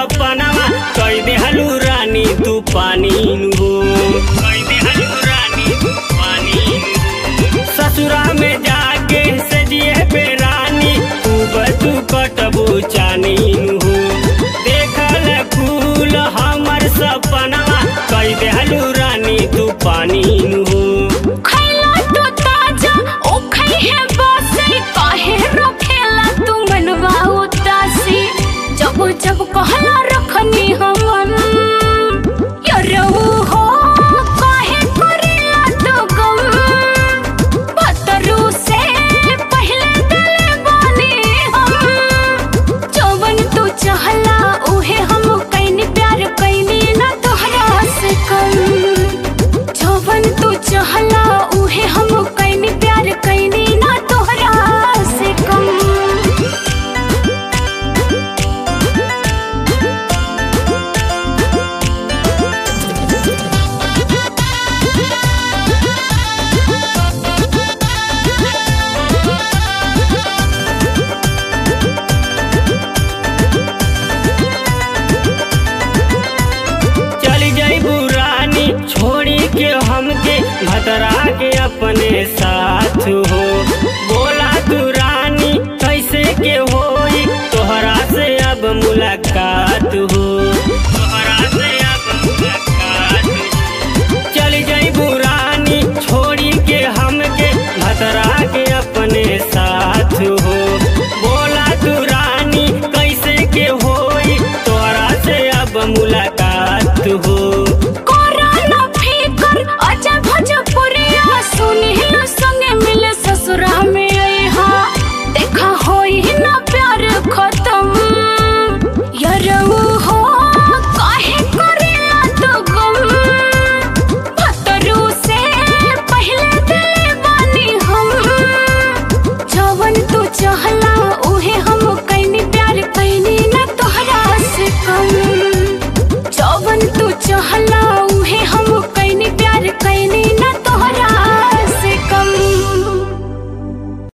सपनावा कई देहलू रानी तू पानी हो कई देहलू रानी तू पानी नु। ससुरा में जाके सजिए पे रानी खूब तू कटबू चानी हो देखल फूल हमर सपनावा कई देहलू रानी तू पानी हो खैला तो ताजा ओ खै है बासी काहे रखेला तू मनवा उदासी जब जब कहला रखनी हमन यरऊ हो काहे करेला तो गम भतरू से पहले दिल बानी हम जवन तू चाहला उहे हम कैनी प्यार कैनी ना तोहरा से कम जवन तू चाहला उहे हम कैनी प्यार कैनी ना तोहरा से कम चली जाइबू रानी छोड़ी के हमके भतरा के अपने साथ हो